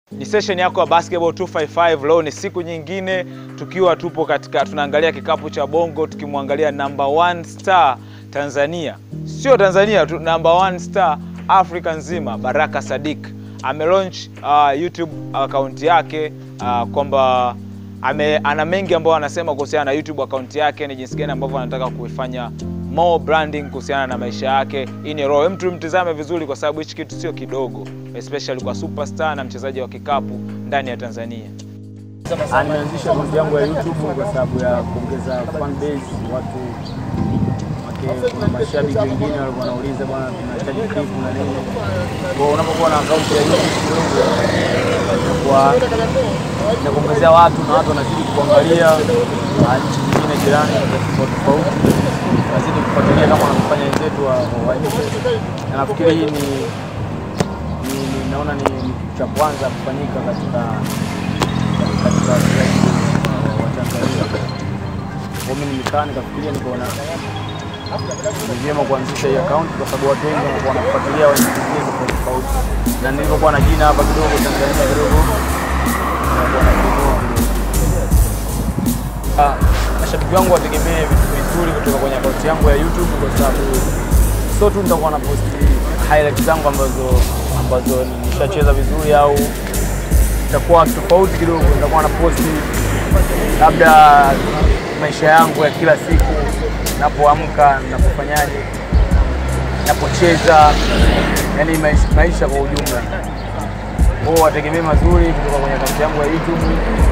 Ni session yako ya Basketball 255. Leo ni siku nyingine tukiwa tupo katika tunaangalia kikapu cha Bongo tukimwangalia number one star Tanzania, sio Tanzania tu, number one star Afrika nzima, Baraka Sadiq amelaunch uh, YouTube account yake uh, kwamba ame, ana mengi ambayo anasema kuhusiana na YouTube account yake, ni jinsi gani ambavyo anataka kuifanya more branding kuhusiana na maisha yake. Hii ni raw, mtu mtizame vizuri, kwa sababu hichi kitu sio kidogo, especially kwa superstar na mchezaji wa kikapu ndani ya Tanzania. Nimeanzisha akaunti yangu ya YouTube kwa sababu ya kuongeza fan base, watu wake, kuna mashabiki wengine walikuwa wanauliza bwana, tunahitaji clip na nini. Kwa hiyo unapokuwa na akaunti ya YouTube kidogo inakuwa inakuongezea watu na watu wanazidi kuangalia na nchi nyingine jirani tofauti tofauti, wanazidi kufuatilia kama wanavyofanya wenzetu wa wa nje, na nafikiri hii ni ni- ni- naona ni ni kitu cha kwanza kufanyika katika katika wachezaji wa Tanzania. Kwa mimi nimekaa nikafikiria, nikaona ni vyema kuanzisha hii account kwa sababu watu wengi wanakuwa wanafuatilia wa nchi zingine tofauti tofauti, na nilivyokuwa na jina hapa kidogo Tanzania kidogo wanakuwa wanakinunua kidogo. Ah, Mashabiki wangu wategemee vitu vizuri kutoka kwenye akaunti yangu ya YouTube kwa sababu sio tu nitakuwa na post highlights zangu ambazo ambazo nishacheza vizuri au itakuwa tofauti kidogo, nitakuwa na posti labda maisha yangu ya kila siku, napoamka, napofanyaje, napocheza, yani maisha, maisha kwa ujumla. Kwa hiyo wategemee mazuri kutoka kwenye akaunti yangu ya YouTube.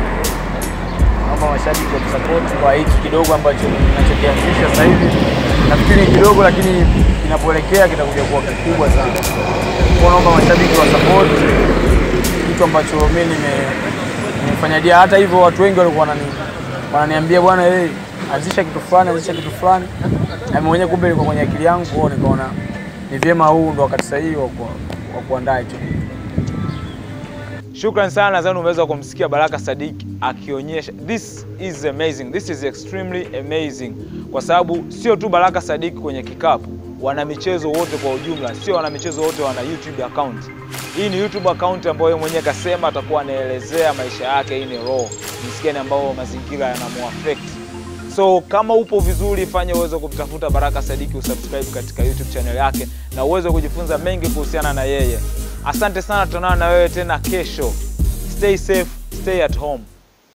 Naomba mashabiki wa support kwa hiki kidogo ambacho ninachokianzisha sasa hivi. Nafikiri ni kidogo, lakini kinapoelekea kitakuja kuwa kikubwa sana. Kwa hiyo naomba mashabiki wa support kitu ambacho mimi nime- nimefanya dia. Hata hivyo watu wengi walikuwa wanani wananiambia bwana, hey, anzisha kitu fulani, anzisha kitu fulani, na mimi mwenyewe kumbe ilikuwa kwenye akili yangu, kwa hiyo nikaona ni vyema huu ndo wakati sahihi wa ku- wa kuandaa hicho kitu. Shukran sana, nadhani umeweza kumsikia Baraka Sadiq akionyesha this is amazing, this is extremely amazing, kwa sababu sio tu Baraka Sadiq kwenye kikapu, wana michezo wote kwa ujumla, sio wana michezo wote wana YouTube account. Hii ni YouTube account ambayo yeye mwenyewe kasema atakuwa anaelezea maisha yake. Hii ni raw, jinsi gani ambao mazingira yanamuaffect. So kama upo vizuri, fanya uweze kumtafuta Baraka Sadiki, usubscribe katika YouTube channel yake na uweze kujifunza mengi kuhusiana na yeye. Asante sana, tutaonana na wewe tena kesho. Stay safe, stay at home.